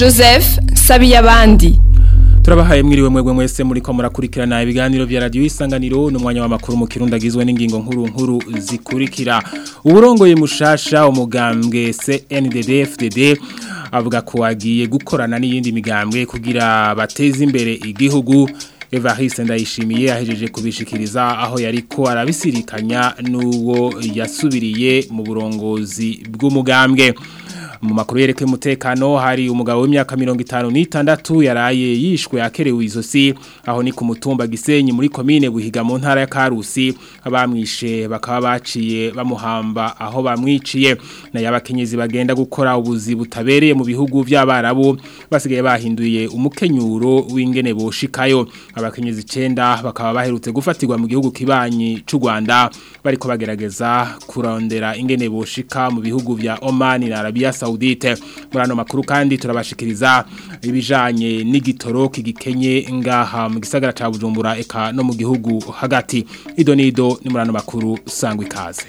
joseph sabiyabandi turabahaye mwiriwe mwebwe mwese muri ko murakurikirana ibiganiro vya radio isanganiro n'umwanya w'amakuru mu kirundi agizwe n'ingingo nkuru nkuru zikurikira uburongoye mushasha umugambwe CNDD FDD avuga ko agiye gukorana n'iyindi migambwe kugira bateze imbere igihugu Evariste ndayishimiye ahejeje kubishikiriza aho yariko arabisirikanya n'uwo yasubiriye mu burongozi bw'umugambwe mu makuru yereke umutekano hari umugabo w'imyaka 56 yaraye yishwe akerewe izosi aho ni ku mutumba gisenyi muri commune buhiga mu ntara ya Karusi abamwishe bakaba baciye bamuhamba aho bamwiciye na yabakenyezi bagenda gukora ubuzi butabereye mu bihugu by'abarabu basigaye bahinduye umukenyuro w'ingene boshikayo abakenyezi 9 bakaba baherutse gufatirwa mu gihugu kibanyi c'u Rwanda bariko bagerageza kurondera ingene boshika mu bihugu vya Oman na Arabia Saudite muri ano makuru kandi turabashikiriza ibijanye n'igitoro kigikenye ngaha mu gisagara ca Bujumbura eka no mu gihugu hagati ido nido ni muri ano makuru sangwa ikaze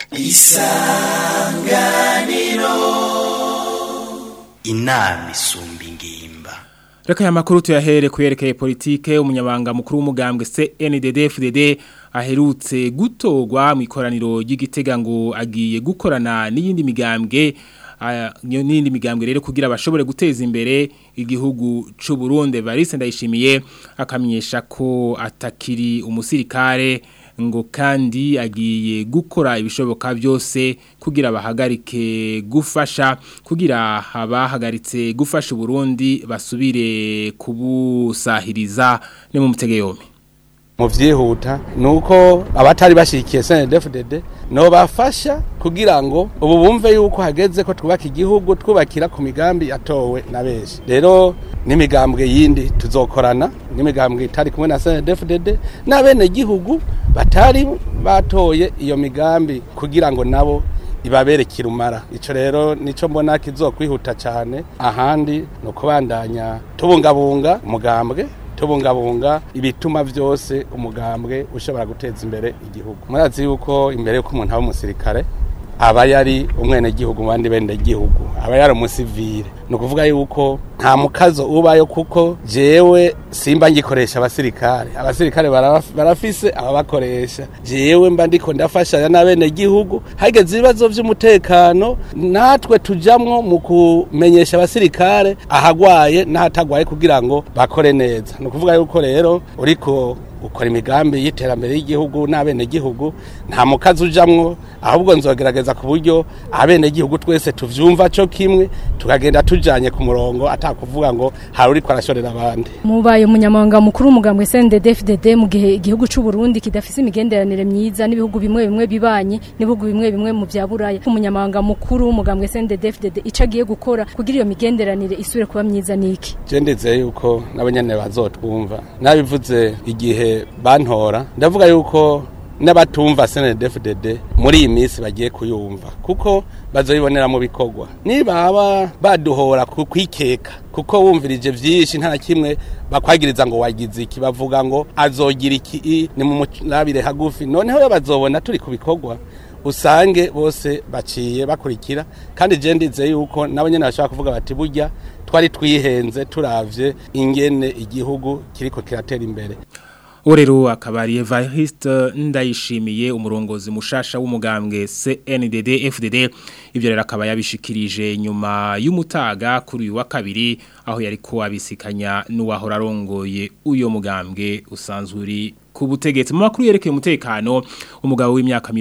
isanganiro inama isumba ingimba Reka ya makuru tuyahere kuyerekeye politike umunyabanga mukuru w'umugambwe CNDD-FDD aherutse gutogwa mu ikoraniro ry'igitega ngo agiye gukorana n'iyindi migambwe n'indi migambwe rero kugira bashobore guteza imbere igihugu c'u Burundi Barise ndayishimiye akamenyesha ko atakiri umusirikare ngo kandi agiye gukora ibishoboka byose kugira bahagarike gufasha kugira abahagaritse gufasha Burundi basubire kubusahiriza ni mu mutege yombi mu byihuta ni uko abatari bashyigikiye senedefudede no bafasha kugira ngo ubu bumve yuko hageze ko twubaka igihugu twubakira ku migambi yatowe na benshi rero n'imigambwe yindi tuzokorana n'imigambwe itari kumwe na senedefudede n'abenegihugu batari batoye iyo migambi kugira ngo nabo ibabere kirumara icyo rero nicyo mbona kizokwihuta cyane ahandi ni ukubandanya tubungabunga umugambwe tubungabunga ibituma byose umugambwe ushobora guteza imbere igihugu murazi yuko imbere y'uko umuntu aba umusirikare aba yari umwenegihugu mu bandi benegihugu aba yari umusivire ni ukuvuga yuko nta mukazo ubayo kuko jewe simba ngikoresha abasirikare abasirikare barafise ababakoresha jewe mba ndiko ndafashanya n'abenegihugu hageze ibibazo by'umutekano natwe tujamwo mu kumenyesha abasirikare ahagwaye n'ahatagwaye kugira ngo bakore neza ni ukuvuga yuko rero uriko ukora imigambi y'iterambere y'igihugu n'abenegihugu nta mukazi ujamwo ahubwo nzogerageza ku buryo abenegihugu twese tuvyumva cyo kimwe tukagenda tujanye ku murongo atakuvuga ngo hari uriko arashorera abandi mubaye umunyamabanga mukuru w'umugambwe CNDD-FDD mu gihe igihugu c'u Burundi kidafise imigenderanire myiza n'ibihugu bimwe bimwe bibanye n'ibihugu bimwe bimwe mu vya Buraya umunyamabanga mukuru w'umugambwe CNDD-FDD ico agiye gukora kugira iyo migenderanire isubire kuba myiza niki je ndizeye yuko n'abanyene bazotwumva nabivuze igihe bantora ndavuga yuko n'abatumva CNDD-FDD muri iyi minsi bagiye kuyumva kuko bazoyibonera mu bikorwa nibaba baduhora kwikeka kuko wumvirije vyinshi nta kimwe bakwagiriza ngo wagize iki bavuga ngo azogira iki ni mu murabire hagufi noneho bazobona turi ku bikorwa usange bose baciye bakurikira kandi je ndize yuko nabo nyene bashaka kuvuga bati burya twari twihenze turavye ingene igihugu kiriko kiratera imbere Urero akabari Evariste ndayishimiye umurongozi mushasha w'umugambwe CNDD FDD ivyo rero akaba yabishikirije nyuma y'umutaga kuri uyu wa kabiri aho yari ko abisikanya n'uwahora arongoye uyo mugambwe usanzwe uri ku butegetsi mu makuru yerekeye umutekano umugabo w'imyaka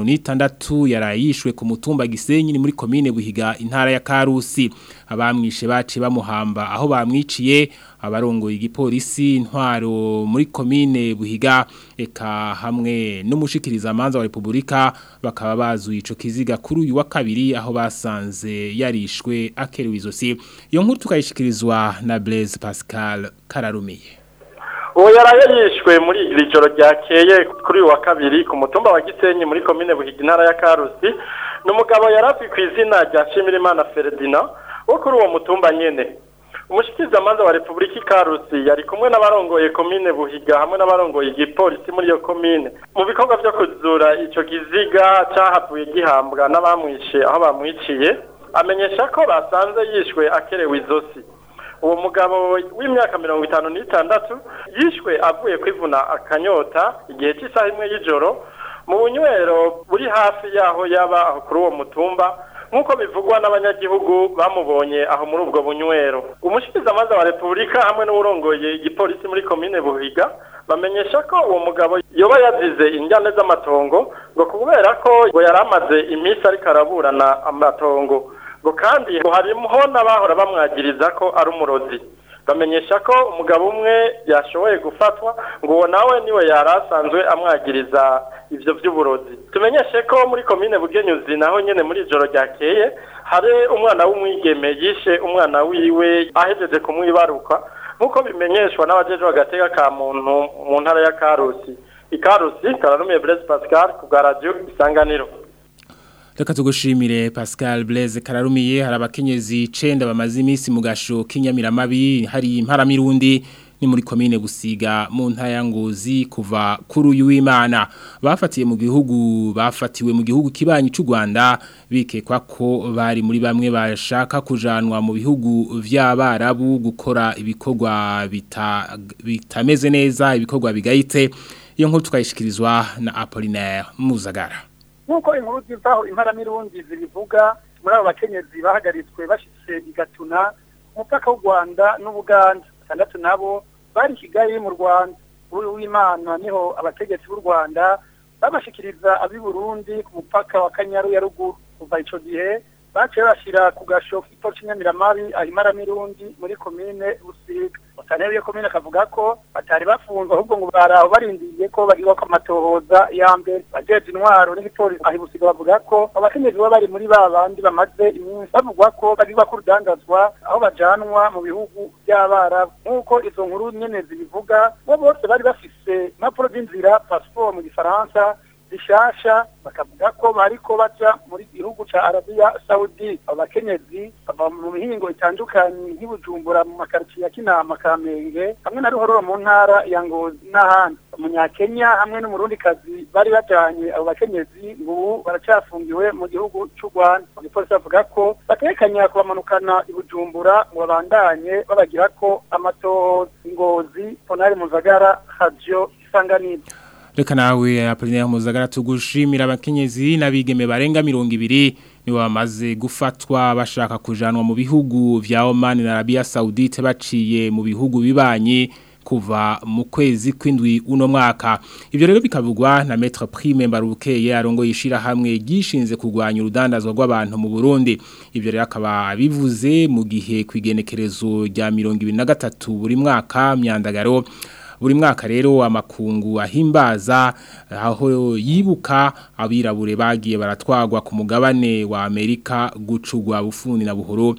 56 yarayishwe ku mutumba Gisenyi ni muri commune Buhiga intara ya Karusi abamwishe baci bamuhamba aho bamwiciye abarongoye igipolisi intwaro muri commune Buhiga eka hamwe n'umushikiriza amanza wa Republika bakaba bazuye ico kiziga kuri uyu wa kabiri aho basanze yarishwe akerewe izosi iyo nkuru tukayishikirizwa na Blaise Pascal Kararumiye uwo yaraye yishwe muri iri joro ryakeye kuri uyu wa kabiri ku mutumba wa gisenyi muri komine buhiga intara ya karusi ni umugabo yari azwi ku izina rya nshimirimana feredina wo kuri uwo mutumba nyine umushyikirizamanza wa repubulika ikarusi yari kumwe n'abarongoye komine buhiga hamwe n'abarongoye igipolisi muri iyo komine mu bikorwa byo kuzura icyo kiziga cyahavuye gihambwa n'abamwishe aho bamwiciye amenyesha ko basanze yishwe akerewe izosi uwo mugabo w'imyaka mirongo itanu n'itandatu yishwe avuye kwivuna akanyota igihe cy'isaha imwe y'ijoro mu bunywero buri hafi y'aho yaba aho kuri uwo mutumba nk'uko bivugwa n'abanyagihugu bamubonye aho muri ubwo bunywero umushikirizamanza wa repubulika hamwe n'uwurongoye igipolisi muri komine buhiga bamenyesha ko uwo mugabo yoba yazize injyane z'amatongo ngo kubera ko ngo yari amaze iminsi ariko araburana amatongo ngo kandi ngo harimo n'abahora bamwagiriza ko ari umurozi bamenyesha ko umugabo umwe yashoboye gufatwa ngo uwo nawe niwe yari asanzwe amwagiriza ibyo by'uburozi tumenyeshe ko muri komine bugenyuzi naho nyine muri ijoro ryakeye hari umwana w'umwigeme yishe umwana wiwe ahejeje kumwibaruka nk'uko bimenyeshwa n'abajeje bagatega ka muntu mu ntara ya karusi ikarusi kararumiye Blaise Pascal ku bwa radio isanganiro Reka tugushimire Pascal Blaise kararumiye hari abakenyezi 9 bamaze iminsi mu gasho k'inyamiramabi hari imparamirundi ni muri komine busiga mu ntaya ngozi kuva kuri uyu w'Imana bafatiye mu gihugu bafatiwe mu gihugu kibanyi cy'u Rwanda bikekwa ko bari muri bamwe bashaka kujanwa mu bihugu vy'abarabu gukora ibikorwa bita, bitameze neza ibikorwa bigayitse iyo nkuru tukayishikirizwa na Apollinaire Muzagara nk'uko inkuru zivaho imparamirundi zibivuga muri abo bakenyezi bahagaritswe bashitse igatuna umupaka w'u Rwanda n'Ubuganda batandatu nabo bari Kigali mu Rwanda uri w'Imana niho abategetsi b'u Rwanda babashikiriza abi Burundi ku mupaka wa Kanyaru ya ruguru kuva ico gihe baciye bashira ku gasho k'ipo c'inyamiramabi ahimaramirundi muri komine Busiga Mutaneri yo komine akavuga ko batari bafunzwe ahubwo ngo baraho barindiriye ko bagirwa ko amatohoza ya mbere bajeje intwaro n'igipolisi ahi Busiga bavuga ko abakenyezi baba bari muri ba bandi bamaze iminsi bavugwa ko bagirwa ko urudandazwa aho bajanwa mu bihugu by'abarabu nk'uko izo nkuru nyene zibivuga bo bose bari bafise impapuro z'inzira passport mu gifaransa zishasha bakavuga ko bariko baja muri gihugu ca Arabia Saudi abakenyezi bava mu mihingo itandukanye nk'ibujumbura mu makaritsiye ya Kinama Kamenge hamwe na Ruhororo mu ntara ya Ngozi n'ahandi umunyakenya hamwe n'umurundi kazi bari bajanye abo bakenyezi ubu baracafungiwe mu gihugu c'u Rwanda igipolisi bavuga ko batekanya kubamanukana ibujumbura ngo babandanye babagira ko amatohoza ingozi Ponari Muzagara Radio Isanganiro Reka nawe Apollinaire Muzagara tugushimira abakenyezi nabigeme barenga 200 niwe bamaze gufatwa bashaka kujanwa mu bihugu vya Oman na Arabia Saudite baciye mu bihugu bibanye kuva mu kwezi kw'indwi uno mwaka ivyo rero bikavugwa na Maître Prime Mbarukeye arongo yishira hamwe gishinze kugwanya urudandazwa rw'abantu mu Burundi ivyo rero akaba bivuze mu gihe kwigenekerezo rya 2023 buri mwaka myandagaro buri mwaka rero amakungu ahimbaza aho yibuka abirabure bagiye baratwagwa ku mugabane wa Amerika gucugwa bufundi na buhoro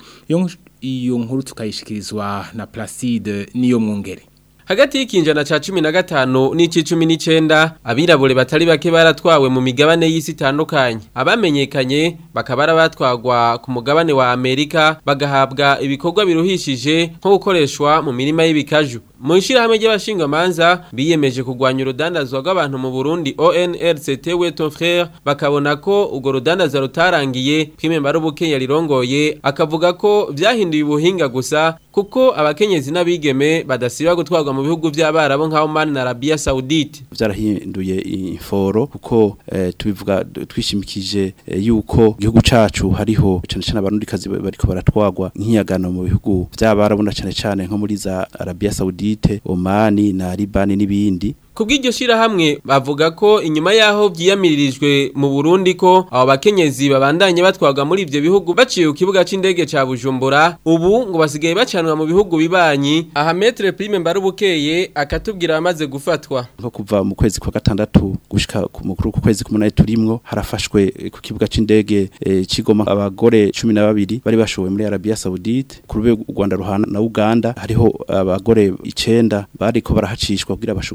iyo nkuru tukayishikirizwa na Placide niyo mwungere Hagati y'ikinjana ca 15 n'ici 19 abirabure batari bake baratwawe mu migabane y'isi itandukanye abamenyekanye bakaba batwagwa ku mugabane wa Amerika bagahabwa ibikorwa biruhishije nko gukoreshwa mu mirima y'ibikaju mu ishirahamwe ry'abashingamanza biyemeje kugwanya urudandazwa rw'abantu mu Burundi ONRCT we ton frère bakabona ko ugo rudandaza rutarangiye kwimemba rubuke yarirongoye akavuga ko vyahinduye ubuhinga gusa kuko abakenyezi n'abigeme badasiba gutwarwa mu bihugu by'abarabo nka Oman na Arabia Saudite byarahinduye inforo kuko eh, tubivuga twishimikije eh, yuko igihugu cacu hariho cyane cyane abarundi kazi bariko baratwagwa nk'iyagano mu bihugu by'abarabo na cyane cyane nko muri za Arabia Saudite Oman na Liban n'ibindi Kubw'iryo shirahamwe bavuga ko inyuma yaho vyiyamiririjwe mu Burundi ko abo bakenyezi babandanye batwaga muri ivyo bihugu baciye ku kibuga c'indege ca Bujumbura ubu ngo basigaye bacanwa mu bihugu bibanyi aha Maître Prime Mbarubukeye akatubwira bamaze gufatwa nko kuva mu kwezi kwa gatandatu gushika ku mukuru ku kwezi kumunani turimwo harafashwe ku kibuga c'indege e, cigoma abagore 12 bari bashowe muri Arabia Saudite ku rube u Rwanda ruhana na Uganda hariho abagore 9 bariko barahacishwa kugira bashogwe muri ico gihugu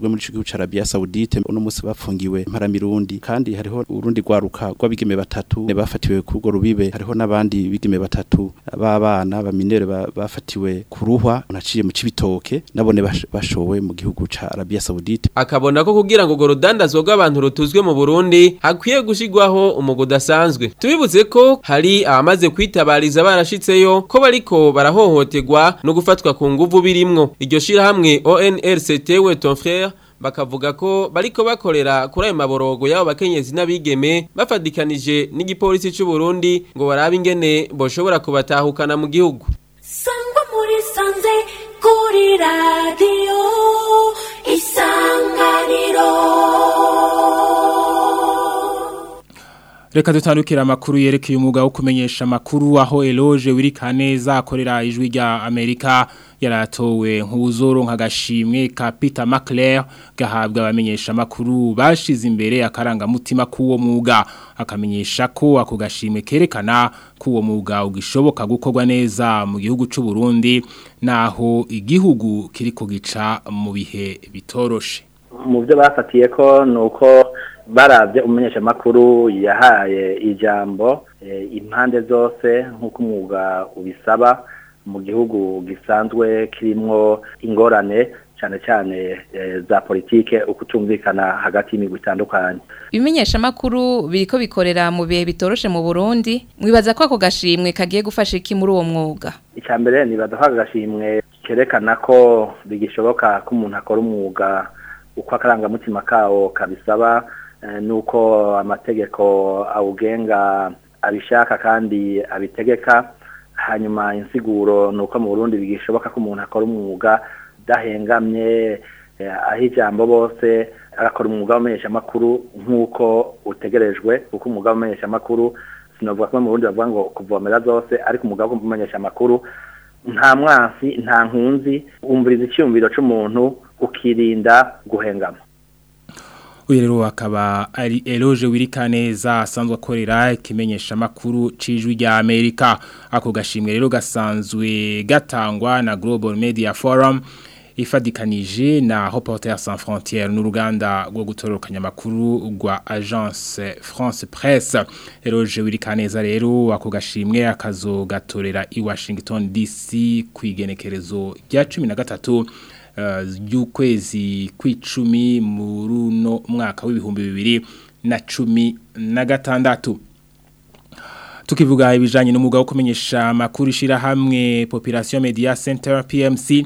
ca Arabia Saudite uno munsi bafungiwe imparamirundi kandi hariho urundi rwaruka rw'abigeme batatu bafatiwe ku rwo rubibe hariho n'abandi bigeme batatu b'abana baminere ba- bafatiwe ku ruhwa unaciye mu cibitoke nabone bash- bashowe mu gihugu ca Arabia Saudite akabona ko kugira ngo urudandazwa rw'abantu rutuzwe mu Burundi hakwiye gushigwaho umugo udasanzwe tubibutse ko hari abamaze kwitabariza barashitseyo ko bariko barahohoterwa no gufatwa ku nguvu birimwo iryo shirahamwe ONRCT we ton frère bakavuga ko bariko bakorera kuri ayo maborogo y'abo bakenyezi n'abigeme bafadikanije n'igipolisi c'u Burundi ngo barabe ingene boshobora kubatahukana mu gihugu sangwa muri sanze kuri radiyo isanganiro Reka dutandukira amakuru yerekeye umwuga wo kumenyesha amakuru aho Eloge Wirikaneza akorera ijwi rya Amerika yaratowe nk'uzoro nk'agashimwe ka Peter McClare gahabwa abamenyesha amakuru bashize imbere akarangamutima k'uwo mwuga akamenyesha ko ako gashimwe kerekana ko uwo mwuga ugishoboka gukorwa neza mu gihugu c'u Burundi naho igihugu kiriko gica mu bihe bitoroshe mu byo bafatiye ko ni uko barabye umumenyeshamakuru yahaye ijambo eh, impande zose nk'uko umwuga ubisaba mu gihugu gisanzwe kirimwo ingorane cyane cyane eh, za politike ukutumvikana hagati y'imigwi itandukanye ibimenyeshamakuru biriko bikorera mu bihe bitoroshe mu Burundi mwibaza ko ako gashimwe kagiye gufasha iki muri uwo mwuga icya mbere nibaduha agashimwe kerekana ko bigishoboka ko umuntu akora umwuga uko akarangamutima kawo kabisaba eh, nuko amategeko awugenga abishaka kandi abitegeka hanyuma insiguro ni uko mu burundi bigishoboka ko umuntu akora umwuga udahengamye eh, aho ijambo bose agakora umwuga w'amenyeshamakuru nk'uko utegerejwe kuko umwuga w'amenyeshamakuru sinavuga ko mu burundi bavuga ngo kuvomera zose ariko umwuga wo kumenyeshamakuru nta mwansi nta nkunzi wumviriza icyumviro cy'umuntu ukirinda guhengama uyu rero akaba ari Eloge Wirikaneza asanzwe akorera ikimenyesha makuru cijwi rya Amerika ako gashimwe rero gasanzwe gatangwa na Global Media Forum ifadikanije na Reporters sans frontières n'uruganda rwo gutororokanya amakuru rwa Agence France Presse Eloge Wirikaneza rero ako gashimwe akazogatorera i Washington DC kwigenekerezo rya 13 y'ukwezi kw'icumi mu runo mwaka w'ibihumbi bibiri na cumi na gatandatu tukivuga ibijanye n'umwuga wo kumenyesha amakuru ishirahamwe Population Media Center PMC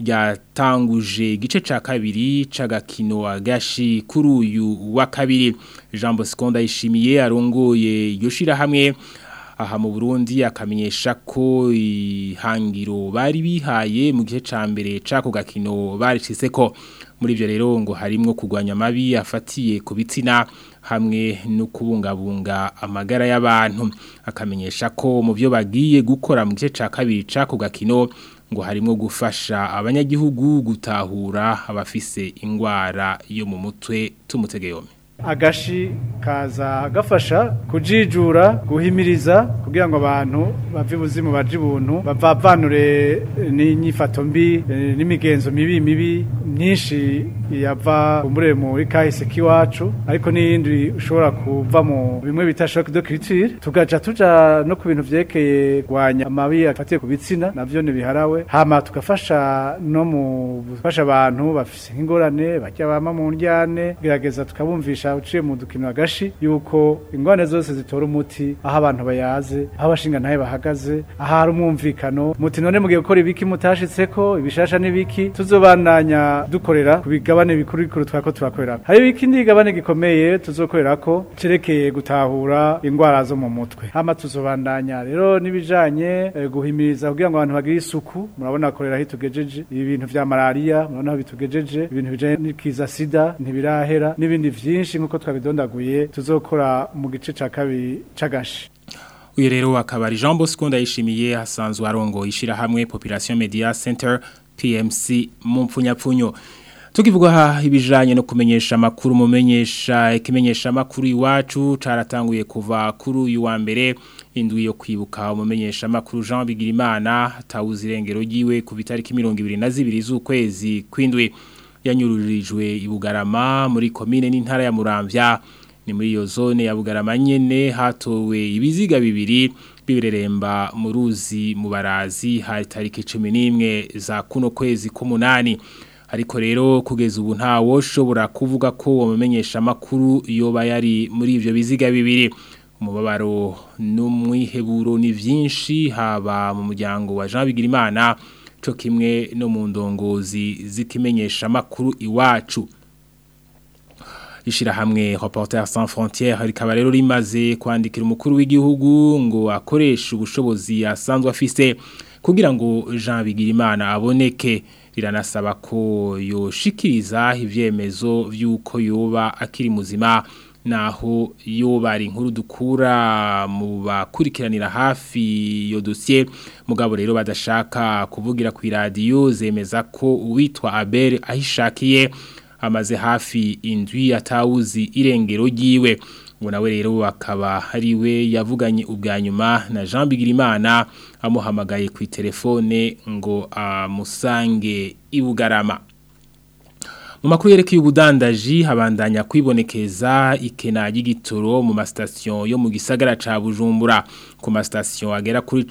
ryatanguje igice ca kabiri c'agakino agashi kuri uyu wa kabiri Jean Bosco Ndayishimiye arongoye iryo shirahamwe aha mu Burundi akamenyesha ko ihangiro bari bihaye mu gihe ca mbere cako gakino baricise ko muri ivyo rero ngo harimwo kugwanya mabi afatiye ku bitsina hamwe no kubungabunga amagara y'abantu akamenyesha ko mu byo bagiye gukora mu gice ca kabiri cako gakino ngo harimo gufasha abanyagihugu gutahura abafise ingwara yo mu mutwe tumutegeyome agashi kaza gafasha kujijura guhimiriza kugira ngo abantu bave buzimu baje ibuntu bavavanure n'inyifato mbi eh, n'imigenzo mibi mibi myinshi yava umure muri kahise kiwacu ariko n'iyindi ushobora kuva mu bimwe bita shock de culture tugaca tuja no ku bintu vyekeye gwanya amabi afatiye ku bitsina navyo ntibiharawe hama tugafasha no mu gufasha abantu bafise ingorane bajya bama mu ndyane gerageza tukabumvisha uciye mu dukino agashi yuko ingorane zose zitora umuti aho abantu bayaze aho abashinga ntaye bahagaze aho hari umwumvikano muti none mugiye gukora ibiki mutashitseko ibishasha n'ibiki tuzobandanya dukorera ku bigabane bikuru bikuru twako turakorera hari ikindi gigabane gikomeye tuzokorera ko cerekeye gutahura ingwara zo mu mutwe hama tuzobandanya rero nibijanye eh, guhimiriza kugira ngo abantu bagire isuku murabona korera aho tugejeje ibi bintu vya malaria murabona aho bitugejeje ibintu bijanye n'ikiza sida ntibirahera n'ibindi vyinshi nkuko twabidondaguye tuzokora mu gice ca kabiri c'agashi uyu rero akaba ari Jean Bosco ndayishimiye asanzwe arongo ishirahamwe Population Media Center PMC mu mpfunyapfunyo tukivuga ibijanye no kumenyesha makuru mumenyesha ikimenyesha makuru iwacu caratanguye kuva kuri uyu wa mbere indwi yo kwibuka umumenyesha makuru Jean Bigirimana tawuzi irengero giwe ku bitariki 22 z'ukwezi kwindwi yanyururijwe i Bugarama muri komine n'intara ya Muramvya ni muri iyo zone ya Bugarama nyene hatowe ibiziga bibiri bibireremba mu ruzi mu barazi hari tariki 11 za kuno kwezi k'umunani ariko rero kugeza ubu nta woshobora kuvuga ko wamenyesha makuru yoba yari muri ivyo biziga bibiri umubabaro n'umwiheburo ni vyinshi haba mu muryango wa Jean Bigirimana co kimwe no mu ndongozi zikimenyesha makuru iwacu ishirahamwe Reporters sans frontières rikaba rero rimaze kwandikira umukuru w'igihugu ngo akoreshe ubushobozi asanzwe afise kugira ngo Jean Bigirimana aboneke riranasaba ko yoshikiriza ivyemezo vy'uko yoba akiri muzima naho yoba ari inkuru dukura mu bakurikiranira hafi iyo dosiye mugabo rero badashaka kuvugira ku iradiyo zemeza ko uwitwa Abel ahishakiye amaze hafi indwi atawuzi irengero ryiwe ngo nawe rero akaba ari we yavuganye ubwa nyuma na Jean Bigirimana amuhamagaye ku telefone ngo amusange ibugarama mu makuru yerekeye ubudandaji habandanya kwibonekeza ikena y'igitoro mu masitasiyo yo mu gisagara ca Bujumbura ku masitasiyo agera kuri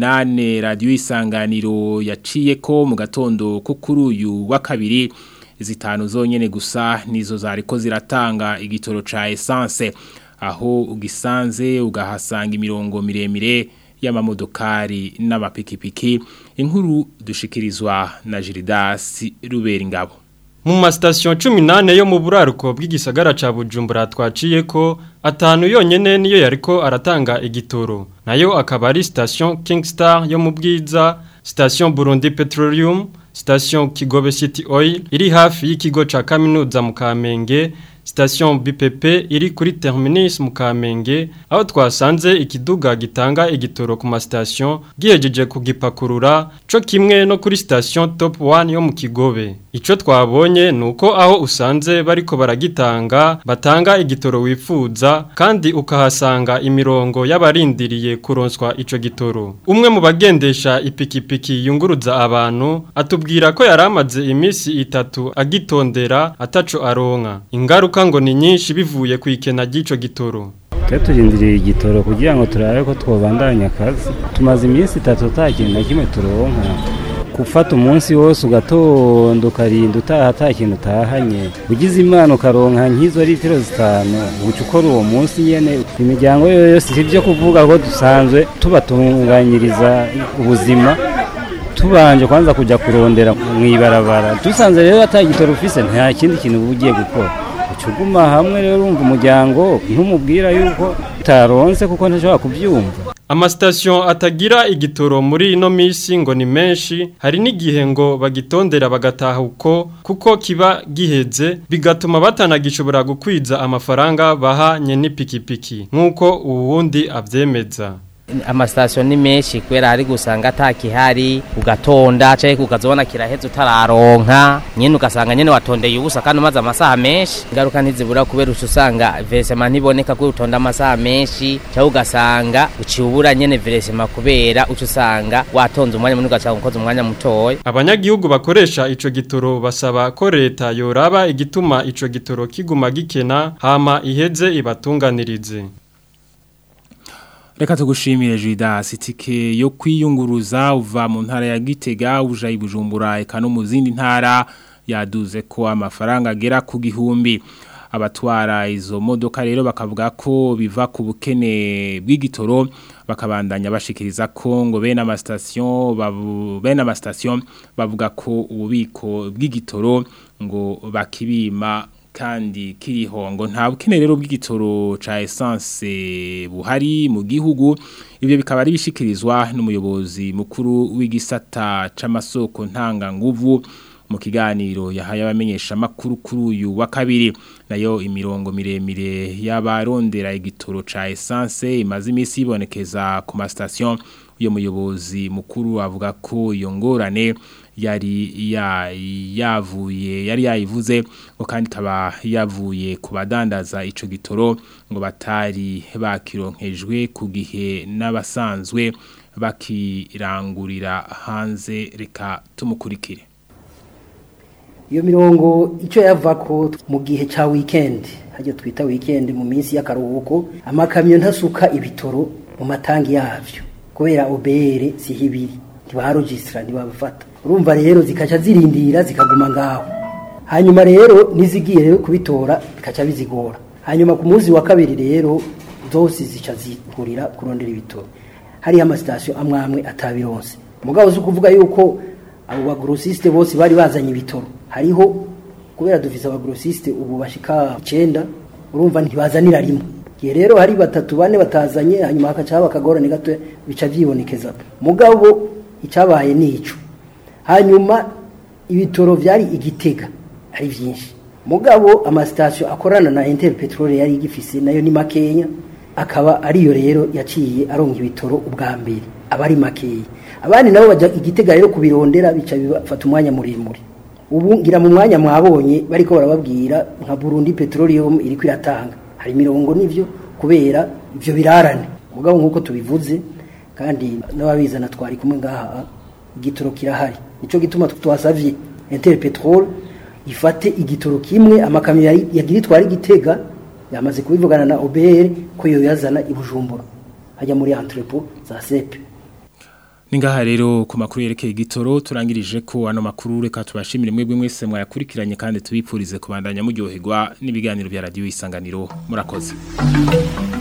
18 radio isanganiro yaciye ko mu gatondo ko kuri uyu wa kabiri zitanu zonyene gusa nizo zariko ziratanga igitoro ca essence aho ugisanze ugahasanga imirongo miremire y'amamodokari n'amapikipiki inkuru dushikirizwa na Gildas Ruberingabo mu masitasiyo cumi n'ane yo mu buraruko bw'igisagara ca bujumbura twaciye ko atanu yonyene niyo yariko aratanga igitoro nayo akaba ari sitasiyo kingstar yo mu bwiza sitasiyo burundi petroleum sitasiyo kigobe city oil iri hafi y'ikigo ca kaminuza mu kamenge sitasiyo BPP iri kuri terminus mu Kamenge aho twasanze ikiduga gitanga igitoro ku masitasiyo gihejeje kugipakurura co kimwe no kuri sitasiyo top 1 yo mu Kigobe ico twabonye nuko aho usanze bariko baragitanga batanga igitoro wifuza kandi ukahasanga imirongo y'abarindiriye kuronswa ico gitoro umwe mu bagendesha ipikipiki yunguruza abantu atubwira ko yaramaze imisi itatu agitondera ataco aronka ingaruka ngo ni nyinshi bivuye ku ikena ry'ico gitoro twe turindiriye igitoro kugira ngo turabe ko twobandanya akazi tumaze iminsi itatu nta kintu na kimwe turonka gufata umunsi wose ugatonda ukarinda utaha ata kintu utahanye ugize imana ukaronka nk'izo litiro zitanu uca ukora uwo munsi nyene imiryango yo yose si ibyo kuvuga ko dusanzwe tubatunganyiriza ubuzima tubanje kwanza kujya kurondera mu ibarabara dusanze rero ata gitoro ufise nta kindi kintu uba ugiye gukora ucuguma hamwe rero urumva umuryango ntumubwira yuko utaronse kuko ntashobora kubyumva amasitasiyo atagira igitoro muri ino minsi ngo ni menshi hari n'igihe ngo bagitondera bagataha uko kuko kiba giheze bigatuma batanagishobora gukwiza amafaranga bahanye n'ipikipiki nk'uko uwundi abyemeza amasitasiyo ni menshi kubera hari gusanga atakihari ugatonda cyangwa ukazabona kirahetse utararonka nyine ugasanga nyine watondeye ubusa kandi umaze amasaha menshi ingaruka ntizibura kubera uca usanga veresema ntiboneka ko utonda amasaha menshi cyangwa ugasanga uciye ubura nyine veresema kubera uca usanga watonze umwanya munini ugasanga ukoze umwanya mutoya abanyagihugu bakoresha ico gitoro basaba ko leta yoraba igituma ico gitoro kiguma gikena hama iheze ibatunganirize Reka tugushimire Judas itike yo kwiyunguruza uva mu ntara ya Gitega uja ibujumbura eka no mu zindi ntara yaduze ko amafaranga agera ku gihumbi abatwara izo modoka rero bakavuga ko biva ku bukene bw'igitoro bakabandanya bashikiriza ko ngo bene amastation babu bene amastation bavuga ko ububiko bw'igitoro ngo bakibima kandi kiriho ngo nta bukene rero bw'igitoro ca essence buhari mu gihugu ibyo bikaba ari bishikirizwa n'umuyobozi mukuru w'igisata c'amasoko ntanga nguvu mu kiganiro yahaye abamenyesha makuru kuri uyu wa kabiri nayo imirongo miremire y'abarondera igitoro ca essence imaze imisi ibonekeza ku ma station uyo muyobozi mukuru avuga ko iyo ngorane yari yavuye yari yayivuze ngo kandi ikaba yavuye ku badandaza ico gitoro ngo batari bakironkejwe ku gihe n'abasanzwe bakirangurira hanze reka tumukurikire iyo mirongo icyo yava ko mu gihe cya weekend hajya twita weekend mu minsi y'akaruhuko amakamyo ntasuka ibitoro mu matangi yavyo kubera obere siho ibiri ntibarogisitira ntibabafata urumva rero zikaca zirindira zikaguma ngaho hanyuma rero nizigiye rero kubitora bikaca bizigora hanyuma ku munsi wa kabiri rero zose zica zihurira kurondera ibitoro hariho amasitasiyo amwe amwe atabironse mugabo zo kuvuga yuko abo bagrosiste bose bari bazanye ibitoro hariho kubera dufise abagrosiste ubu bashika 9 urumva ntibazanira rimwe gihe rero hari batatu bane batazanye hanyuma hakaca haba akagorane gato bica vyibonekeza mugabo icabaye nico hanyuma ibitoro vyari igitega ari vyinshi mugabo amasitasiyo akorana na Interpetrol yari igifise nayo ni makenya akaba ariyo rero yaciye aronga ibitoro ubwa mbere abari makeya abandi nabo bajya igitega rero kubirondera bica bifata umwanya muremure ubu ngira mu mwanya mwabonye bariko barababwira nka Burundi Petroleum iri kwiratanga hari mirongo nivyo kubera ivyo birarane mugabo nkuko tubivuze kandi n'ababizana twari kumwe ngaha igitoro kirahari nico gituma twasavye Interpetrol ifate igitoro kimwe amakamyo yari yagira itwara igitega yamaze kubivugana na OBR ko yo yazana ibujumbura hajya muri entrepôt za sepe Ningaha rero ku makuru yerekeye igitoro turangirije ko ano makuru reka tubashimire mwebwe mwese mwayakurikiranye kandi tubipfurize kubandanya muryoherwa n'ibiganiro bya radio isanganiro murakoze